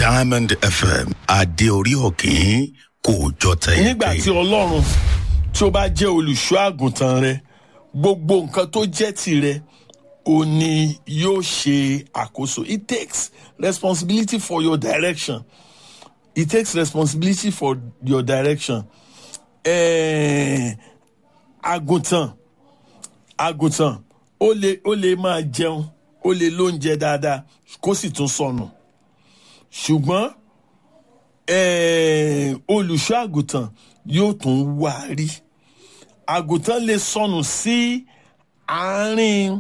diamond fm adé orí òkín kò jọ tẹyẹ nígbà tí ọlọ́run tí ó bá jẹ́ olùṣọ́ àgùntàn rẹ gbogbo nǹkan tó jẹ́ tirẹ̀ ó ní yóò ṣe àkóso it takes responsibility for your direction it takes responsibility for your direction eh, àgùntàn àgùntàn ó lè ó lè máa jẹun ó lè lóúnjẹ dáadáa kó sì tún sọnù ṣùgbọ́n eh, olùṣọ́ àgùntàn yóò tún wá rí àgùntàn lè sọnù sí àárín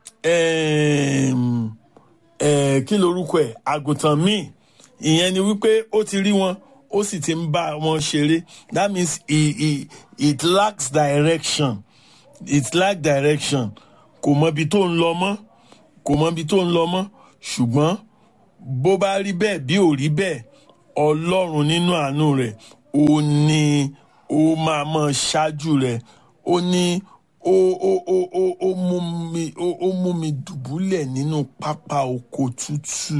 em, eh, kí lorúkọ ẹ̀ àgùntàn míì ìyẹn ni wípé ó ti rí wọn ó sì ti ń bá wọn ṣeré that means it, it, it lacks direction it lack direction kò mọ ibi tó ń lọ mọ́ kò mọ ibi tó ń lọ mọ́ ṣùgbọ́n bó bá rí bẹ́ẹ̀ bí ò rí bẹ́ẹ̀ ọlọ́run nínú àánú rẹ̀ ó ní ó máa mọ ṣáájú rẹ̀ ó ní ó ó ó ó ó mú mi ó ó mú mi dùbúlẹ̀ nínú pápá oko tútù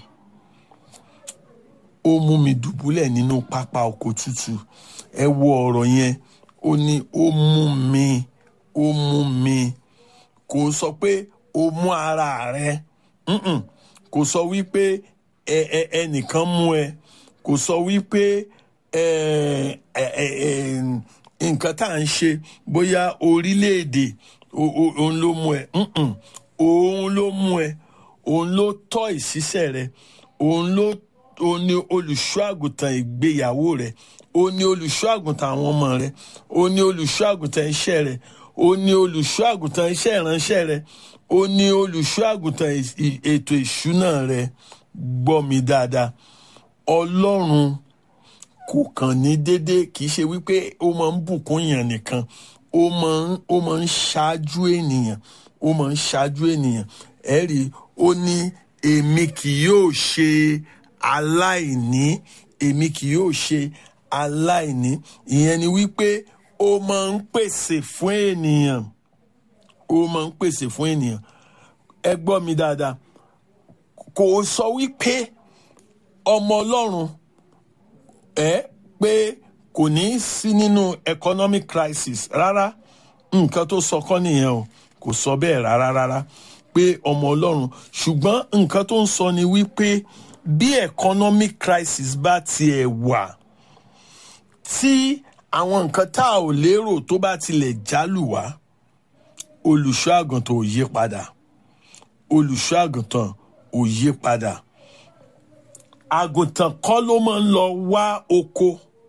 ó mú mi dùbúlẹ̀ nínú pápá oko tútù ẹ wo ọ̀rọ̀ yẹn ó ní ó mú mi ó mú mi kò sọ pé ó mú ara rẹ mm-mm. kò sọ wípé ẹ ẹ ẹnìkan mú ẹ kò sọ wípé ẹ ẹ ẹ ẹ nǹkan tá à ń ṣe bóyá orílẹ̀-èdè o- o- òun ló mú ẹ mm-mm. òun ló mú ẹ òun ló tọ́ ìṣiṣẹ́ rẹ òun ló òun ni olùṣọ́ àgùntàn ìgbéyàwó rẹ òun ni olùṣọ́ àgùntàn àwọn ọmọ rẹ òun ni olùṣọ́ àgùntàn iṣẹ́ rẹ òun ni olùṣọ́ àgùntàn iṣẹ́ ìránṣẹ́ rẹ òun ni olùṣọ́ àgùntàn ì- ì- ètò ìṣúná rẹ gbọ́ mi dáadáa ọlọ́run kò kàn ní déédéé kì í ṣe wípé ó máa ń bùkún èèyàn nìkan ó máa ń ó máa ń ṣáájú ènìyàn ó máa ń ṣáájú ènìyàn ẹ rí i ó ní èmi kì yóò ṣe aláìní èmi kì yóò ṣe aláìní ìyẹn ni wípé ó máa ń pèsè fún ènìyàn ó máa ń pèsè fún ènìyàn ẹ gbọ́ mi dáadáa kò sọ wípé ọmọ ọlọ́run ẹ pé kò ní í sí nínú economic crisis rárá nǹkan tó sọ kọ́ nìyẹn o kò sọ bẹ́ẹ̀ rárá rárá pé ọmọ ọlọ́run ṣùgbọ́n nǹkan tó ń sọ ni wípé bí economic crisis bá tiẹ̀ wà tí àwọn nǹkan tá a ò lérò tó bá tilẹ̀ jálù wá olùṣọ́ àgùntàn ò yí padà olùṣọ́ àgùntàn ò yí padà àgùntàn kọ́ ló máa ń lọ wá oko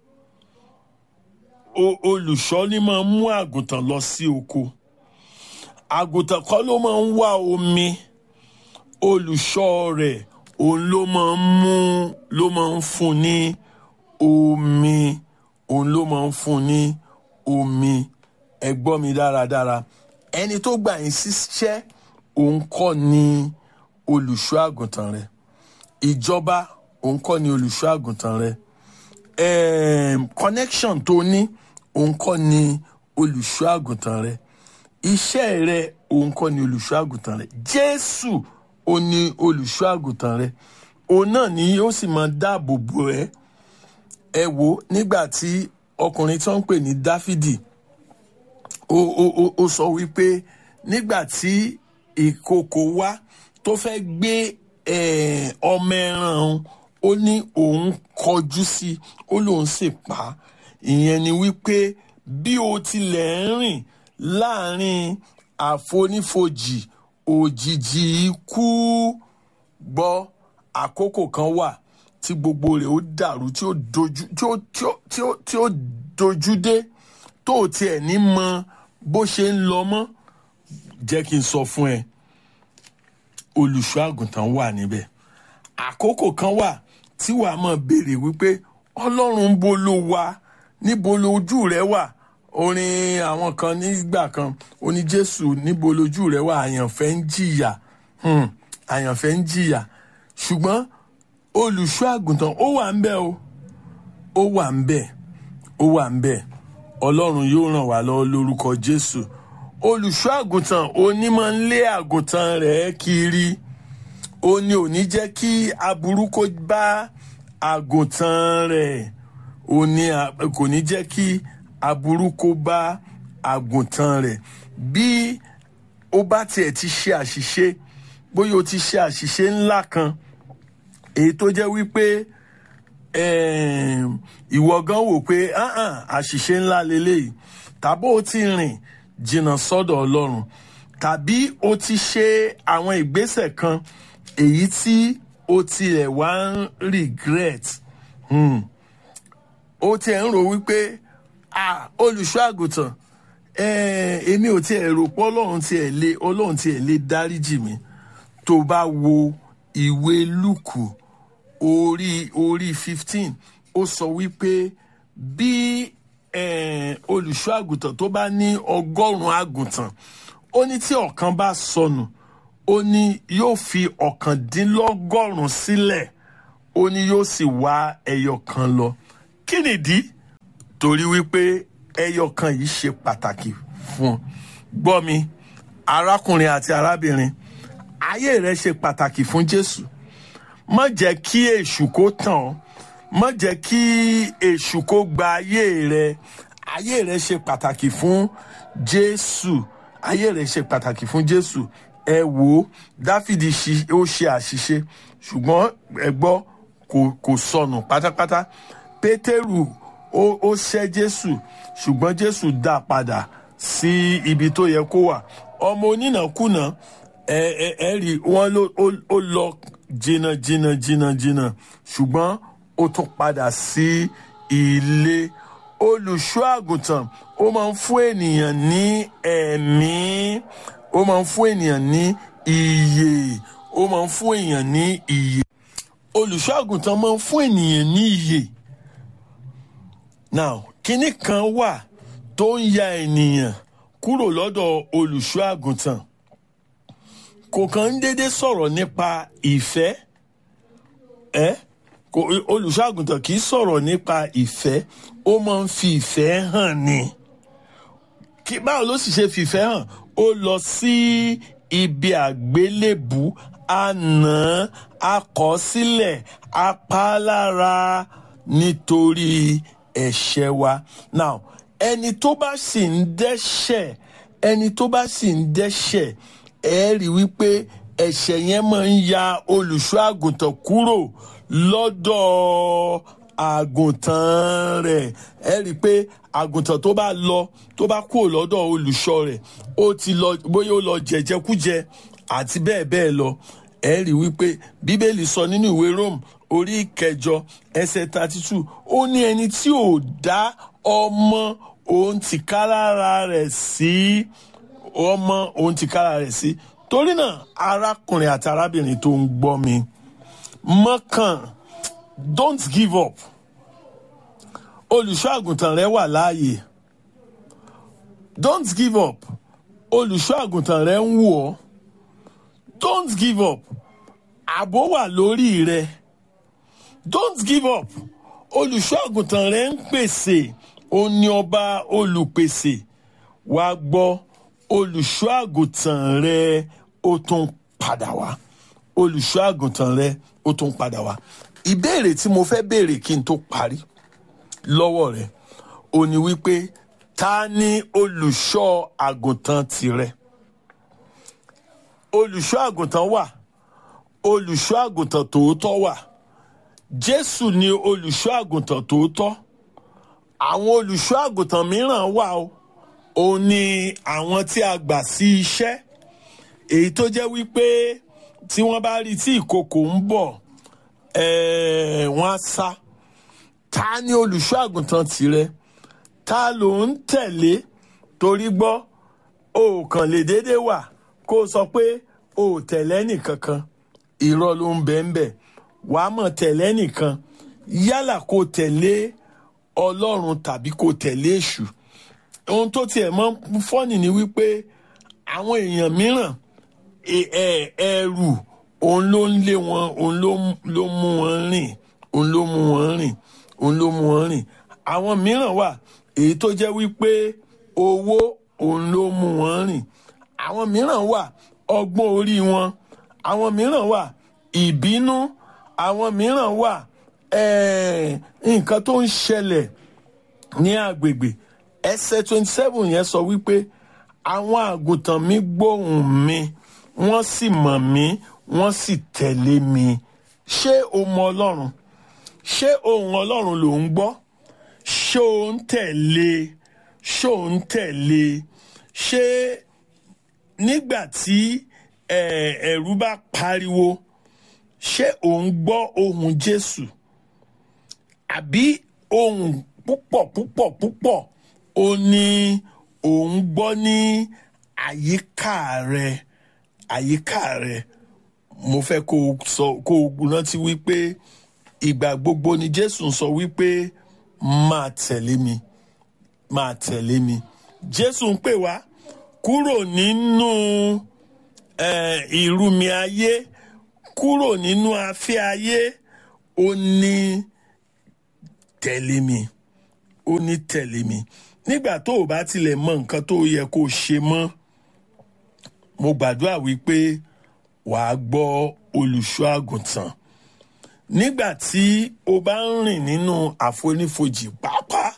O- olùṣọ́ ni máa ń mú àgùntàn lọ sí oko àgùntàn kọ́ ló máa ń wá omi olùṣọ́ rẹ̀ òun ló máa ń mú ló máa ń fún ní omi òun ló máa ń fún ní omi ẹ gbọ́ mi dáradára ẹni tó gbà yín síṣẹ́ òun kọ́ ni olùṣọ́ àgùntàn rẹ̀ ìjọba òun kọ́ ni olùṣọ́ àgùntàn rẹ Em, connection tó ní òun kọ́ ni olùṣọ́ àgùntàn rẹ iṣẹ́ rẹ òun kọ́ ni olùṣọ́ àgùntàn rẹ jésù òun ni olùṣọ́ àgùntàn rẹ òun náà ni ó sì máa dáàbò bò ẹ́ ẹ wo nígbà tí ọkùnrin tí wọ́n ń pè ní dáfídì ó ó ó ó sọ wípé nígbà tí ìkookò wá tó fẹ́ gbé eh, ọmọ ẹran òun ó ní òun kọjú sí i ó lóun sì pa á ìyẹn ni wípé bí o tilẹ̀ ń rìn láàrin àfonífojì òjijì ikú gbọ́ àkókò kan wà tí gbogbo rẹ̀ ó dàrú tí ó dojú tí ó tí ó tí ó tí ó dojú dé tó o tiẹ̀ ní mọ bó ṣe ń lọ mọ́ jẹ́ kí n sọ fún ẹ olùṣọ́ àgùntàn wà níbẹ̀ àkókò kan wà tí wàá mọ̀ béèrè wípé ọlọ́run ń bo ló wà níbo lójú rẹ wà orin àwọn kan nígbà kan oní jésù níbo lójú rẹ wà àyànfẹ́ ń jìyà hmm, àyànfẹ́ ń jìyà ṣùgbọ́n olùṣọ́ àgùntàn ó wà ń bẹ̀ o ó wà ń bẹ̀ ó wà ń bẹ̀ ọlọ́run yóò ràn wá lọ́wọ́ lórúkọ jésù olùṣọ́ àgùntàn onímọ̀ ń lé àgùntàn rẹ̀ kiri ó ní ò ní jẹ́ kí aburú kó bá àgùntàn rẹ̀ ó ní a- kò ní jẹ́ kí aburú kó bá àgùntàn rẹ̀ bí ó bá tiẹ̀ ti ṣe àṣìṣe bóyá o ti ṣe àṣìṣe ńlá kan èyí tó jẹ́ wípé em, ìwọ gan wò pé "Ah-ah, àṣìṣe ńlá leléyìí tàbí o ti rìn jìnnà sọ́dọ̀ ọlọ́run tàbí o ti ṣe àwọn ìgbésẹ̀ kan èyí tí o tilẹ̀ wá ń regret hmm. o tiẹ̀ ń rò wípé ah olùṣọ́ àgùntàn eh, èmi ò tiẹ̀ rò pé ọlọ́run tiẹ̀ lè ọlọ́run tiẹ̀ lè dáríjì mi tó bá wo ìwé lùkù orí orí fifteen ó sọ wípé bí eh, olùṣọ́ àgùntàn tó bá ní ọgọ́rùn-ún àgùntàn ó ní tí ọ̀kan bá sọnù ó ní yóò fi ọ̀kàndínlọ́gọ́rùn-ún sílẹ̀ ó ní yóò sì wá ẹyọ kan lọ kí nìdí torí wípé ẹyọ kan yìí ṣe pàtàkì fún un gbọ́ mi arákùnrin àti arábìnrin ayé rẹ ṣe pàtàkì fún jésù má jẹ́ kí èṣù kó tàn ọ́ má jẹ́ kí èṣù kó gba ayé rẹ ayé rẹ ṣe pàtàkì fún jésù ayé rẹ ṣe pàtàkì fún jésù ẹ wò ó dáfídì ṣi- ó ṣe àṣìṣe ṣùgbọ́n ẹ gbọ́ kò kò sọnù pátápátá pétérù ó ó ṣẹ́ jésù ṣùgbọ́n jésù dá a padà sí ibi tó yẹ kó wà ọmọ onínàkúnà ẹ ẹ ẹ rí wọn ló ó ó lọ jìnnà jìnnà jìnnà jìnnà ṣùgbọ́n ó tún padà sí ilé olùṣọ́ àgùntàn ó máa ń fún ènìyàn ní ẹ̀mí ó máa ń fún ènìyàn ní iyè ó máa ń fún èèyàn ní iyè olùṣọ́ àgùntàn máa ń fún ènìyàn ní iyè now kinní kan wà tó ń ya ènìyàn kúrò lọ́dọ̀ olùṣọ́ àgùntàn kò kàn ń dédé sọ̀rọ̀ nípa ìfẹ́ ẹ́ kò olùṣọ́ àgùntàn kì í sọ̀rọ̀ nípa ìfẹ́ ó máa ń fi ìfẹ́ hàn ni kí báwo ló sì ṣe fìfẹ́ hàn ó lọ sí ibi àgbélébù àná akọsílẹ̀ apálára nítorí ẹ̀ṣẹ̀ wa now ẹni tó bá sì ń dẹ́ṣẹ̀ ẹni tó bá sì ń dẹ́ṣẹ̀ ẹ rí wípé ẹ̀ṣẹ̀ yẹn máa ń ya olùṣọ́ àgùntàn kúrò lọ́dọ̀ àgùntàn rẹ̀ ẹ rí i pé àgùntàn tó bá lọ tó bá kúrò lọ́dọ̀ olùṣọ́ rẹ̀ ó ti lọ bóyá ó lọ jẹjẹkújẹ àti bẹ́ẹ̀ bẹ́ẹ̀ lọ ẹ rí i wípé bíbélì sọ nínú ìwé rome orí kẹjọ ẹsẹ̀ thirty two ó ní ẹni tí ò dá ọmọ òun ti ká lára rẹ̀ sí ọmọ òun ti ká lára rẹ̀ sí torí náà arákùnrin àti arábìnrin tó ń gbọ́ mi mọ́kàn don't give up olùṣọ́ àgùntàn rẹ wà láàyè don't give up olùṣọ́ àgùntàn rẹ ń wò ọ́ don't give up ààbò wà lórí rẹ don't give up olùṣọ́ àgùntàn rẹ ń pèsè ó ní ọba olùpèsè wàá gbọ́ olùṣọ́ àgùntàn rẹ ó tún padà wá olùṣọ́ àgùntàn rẹ ó tún padà wá ìbéèrè tí mo fẹ́ béèrè kí n tó parí lọ́wọ́ rẹ ó ní wípé ta ni olùṣọ́ àgùntàn tirẹ̀ olùṣọ́ àgùntàn wà olùṣọ́ àgùntàn tòótọ́ wà jésù ni olùṣọ́ àgùntàn tòótọ́ àwọn olùṣọ́ àgùntàn mìíràn wà o òun ni àwọn tí a gbà sí iṣẹ́ èyí tó jẹ́ wípé tí wọ́n bá rí tí ìkòkò ń bọ̀ ẹ̀ẹ́ wọ́n á sá ta ni olùṣọ́ àgùntàn tirẹ̀ ta ló ń tẹ̀lé torí gbọ́ o kàn lè déédéé wà kó o sọ pé o ò tẹ̀lé nìkankan irọ́ ló ń bẹ́ẹ̀ bẹ́ẹ̀ wàá mọ̀ tẹ̀lé nìkan yálà kó tẹ̀lé ọlọ́run tàbí kó tẹ̀lé èṣù ohun tó tiẹ̀ mọ́ fọ́nì ni wípé àwọn èèyàn mìíràn ẹ̀rù òun ló ń lé wọn òun ló mú wọn rìn òun ló mú wọn rìn òun ló mú wọn rìn àwọn mìíràn wà èyí tó jẹ́ wípé owó òun ló mú wọn rìn àwọn mìíràn wà ọgbọ́n orí wọn àwọn mìíràn wà ìbínú àwọn mìíràn wà eh, nǹkan tó ń ṣẹlẹ̀ ní agbègbè ẹsẹ̀ twenty seven yẹn sọ wípé àwọn àgùntàn mi gbóhùn mi wọ́n sì mọ̀ mí wọ́n sì tẹ̀lé mi ṣé o mọ ọlọ́run ṣé ohun ọlọ́run ló ń gbọ́ ṣé o ń tẹ̀lé ṣé o ń tẹ̀lé ṣé nígbà tí eh, ẹ̀rù bá pariwo ṣé o ń gbọ́ ohun jésù àbí ohun púpọ̀ púpọ̀ púpọ̀ ó ní òun gbọ́ ní àyíká rẹ àyíká rẹ mo fẹ́ kó o sọ kó o rántí wípé ìgbà gbogbo ni jésù ń sọ wípé máa tẹ̀lé mi máa tẹ̀lé mi jésù ń pè wá kúrò nínú eh, ìrùmí ayé kúrò nínú afẹ́ ayé ó ní tẹ̀lé mi ó ní tẹ̀lé mi nígbà tó o bá tilẹ̀ mọ nǹkan tó yẹ kó o ṣe mọ́ mo gbàdúrà wípé wàá gbọ́ olùṣọ́ àgùntàn nígbà tí o bá ń rìn nínú àfonífojì pàápàá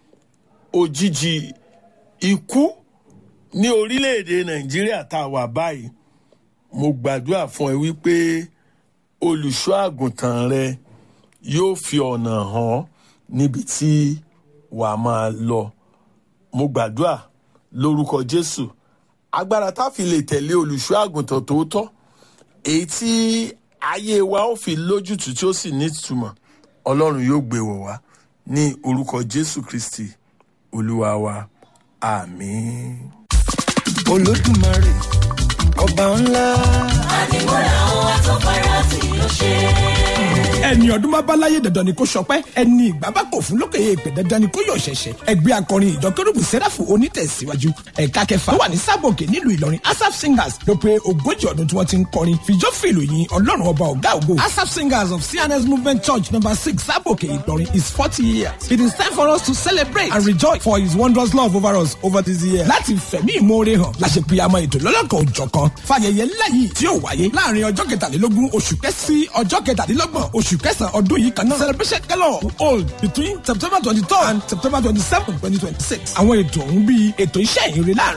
òjijì ikú ní orílẹ̀-èdè nàìjíríà tá a wà báyìí mo gbàdúrà fún ẹ wípé olùṣọ́ àgùntàn rẹ yóò fi ọ̀nà hàn níbi tí wàá máa lọ mo gbàdúrà lórúkọ jésù agbára tá a fi lè tẹ̀lé olùṣọ́ àgùntàn tòótọ́ èyí tí ayé wa ó fi lójútùú tí ó sì nítumọ̀ ọlọ́run yóò gbé wọ̀ wá ní orúkọ jésù kristi olúwa wa àmín. olódùmarè ọba ńlá. àdìmúlà ohun àtọ́fara tí ó ṣe. ẹni ọdún bá bá láyé dandan ni kò sọpẹ́ ẹni ìgbà bá kò fún lókè èèpẹ dandan ni kò yọ ṣẹ̀ṣẹ̀ ẹgbẹ́ akọrin ìjọ kérúbù sẹ́ráfù onítẹ̀síwájú ẹ̀ka kẹfà tó wà ní sábòkè nílùú ìlọrin asap singers ló pé ogójì ọdún tí wọ́n ti ń kọrin fìjọ́ fìlù yìn ọlọ́run ọba ọ̀gá ògo asap singers of cns movement church number six sábòkè ìlọrin is forty years it is time for us to celebrate and rejoice for his wondrous love over us over this year láti fẹ̀mí ìmoore hàn láṣẹ pìyàmọ́ ètò lọ́lọ́kan òjọ̀kan fàyẹyẹ ńlá yìí tí yóò wáyé láàrin ọjọ́ kẹtàlélógún oṣù kẹsì sí ọjọ́ kẹtàdínlọ́gbọ̀n oṣù kẹsàn-án ọdún yìí kan náà celebration gala will hold between september twenty third and september twenty seven twenty twenty six àwọn ètò ọ̀hún bíi ètò iṣẹ́ ìrìn láàrin.